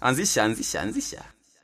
anzisha anzisha anzisha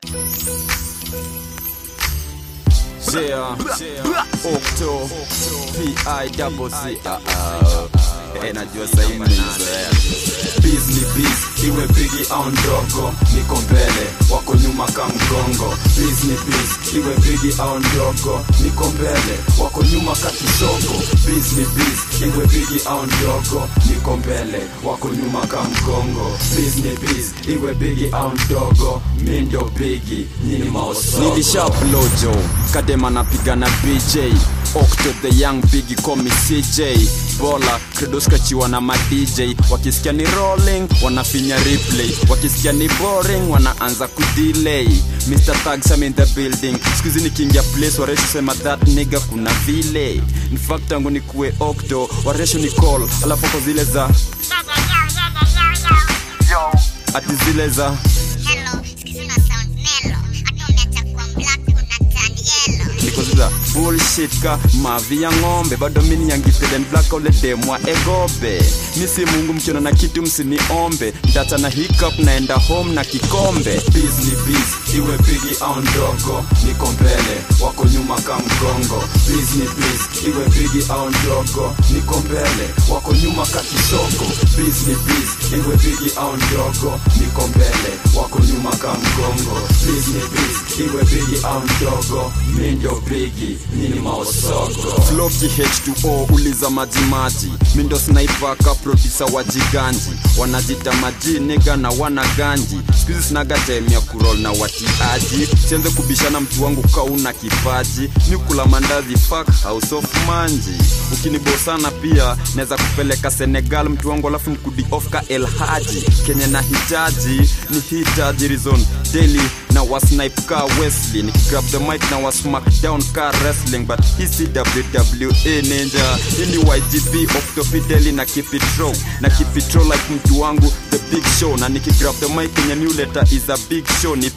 Yeah, Octo, P-I-double-C-R-R. Eh, najua sahii mnaizoea Biz ni biz, iwe bigi au ndogo, niko mbele, wako nyuma ka mgongo. Biz ni biz, iwe bigi au ndogo, niko mbele, wako nyuma ka kisogo. Biz ni biz, iwe bigi au ndogo, niko mbele, wako nyuma ka mgongo. Biz ni biz, iwe bigi au ndogo, mi ndio bigi, nyini maosogo. nilishaplojo kadema napiga na bj octo the young bigi komi cj bola kredoskachiwa na madj wakisikia ni rolling wanafinya replay wakisikia ni boring wanaanza kudelay mr tags I'm in the building skuzi nikiingia place waresho sema that nigga kuna vile in fact tangu nikuwe octo waresho ni call alafu kwa zile za ati zile za Hello, sikizi una sound nelo. Hata umeacha kuwa black una turn yellow. nikoziza bullshit ka mavi ya ng'ombe bado mini nyangipeden black ole demwa egobe mi si mungu mkiona na kitu msiniombe ndata na hiccup naenda home na kikombe Biz ni biz, iwe bigi au ndogo, niko mbele, wako nyuma ka mgongo. Biz ni biz, iwe bigi au ndogo, niko mbele, wako nyuma ka kisogo. Biz ni biz, iwe bigi au ndogo, niko mbele, wako nyuma ka mgongo. Biz ni biz, iwe bigi au ndogo, mi ndio bigi, nini maosogo. floki h2o uliza majimaji mindo sniper ka produsa wa jiganji wanajita maji niga na wana ganji skuizi sinaga time ya kurol na watiaji sianze kubishana mtu wangu kauna kipaji ni kula mandazi fuck house of manji ukinibosana pia naweza kupeleka senegal mtu wangu alafu nikudi ofka el haji kenye na hitaji ni hitaji rizon daily na wasnipe ka wesley nikigrab the mic na wasmackdown ka wrestling but hisi wwe ninja ini ygp octofideli na kipitro na kipitro like mtu wangu the big show na nikigrab the mic kenye newletter is a big show ni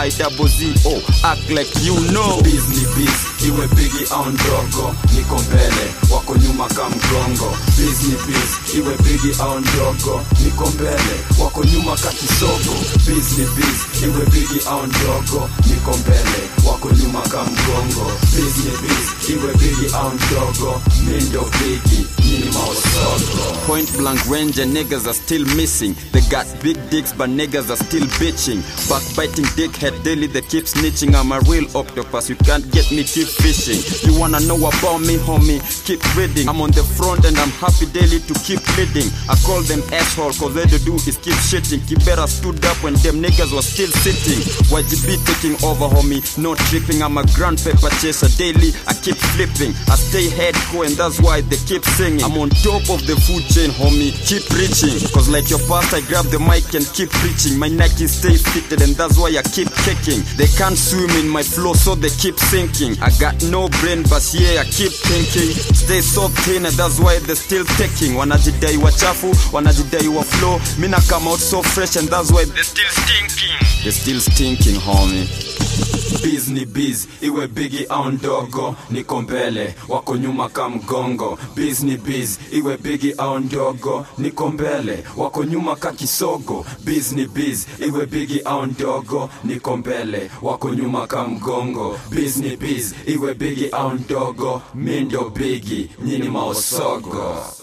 pizo act like you know Biz ni biz, iwe bigi au ndogo, niko mbele, wako nyuma ka mgongo. Biz ni biz, iwe bigi au ndogo, niko mbele, wako nyuma ka kisogo. Biz ni biz, iwe bigi au ndogo, niko mbele, wako nyuma ka mgongo. Biz ni biz, iwe bigi au ndogo, mi ndio bigi, nyini maosogo. Point blank range and niggas are still missing. They got big dicks, but niggas are still bitching. Backbiting dickhead daily, they keep snitching. I'm a real octopus, you can't get me, keep fishing. You wanna know about me, homie? Keep reading. I'm on the front and I'm happy daily to keep leading. I call them asshole, cause all they do is keep shitting. Kibera stood up when them niggas was still sitting. YGB taking over, homie, no tripping. I'm a grand paper chaser daily, I keep flipping. I stay headcore and that's why they keep singing. I'm on top of the food chain, homie, keep reaching. Cause like your past, I grab the mic and keep preaching. My Nike stay fitted and that's why I keep kicking. They can't swim in my flow, so they keep sinking. I got no brain, but yeah, I keep thinking. Stay so thin and that's why they still taking. Wanajidai wachafu, wanajidai wa flow. Mina come out so fresh and that's why they still stinking. They still stinking, homie. Biz ni biz, iwe bigi au ndogo, niko mbele, wako nyuma ka mgongo. Biz ni biz, iwe bigi au ndogo, niko mbele, wako nyuma ka kisogo. Biz ni biz, iwe bigi au ndogo, niko mbele, wako nyuma ka mgongo. Biz ni biz, iwe bigi au ndogo, mi ndio bigi, nyini maosogo.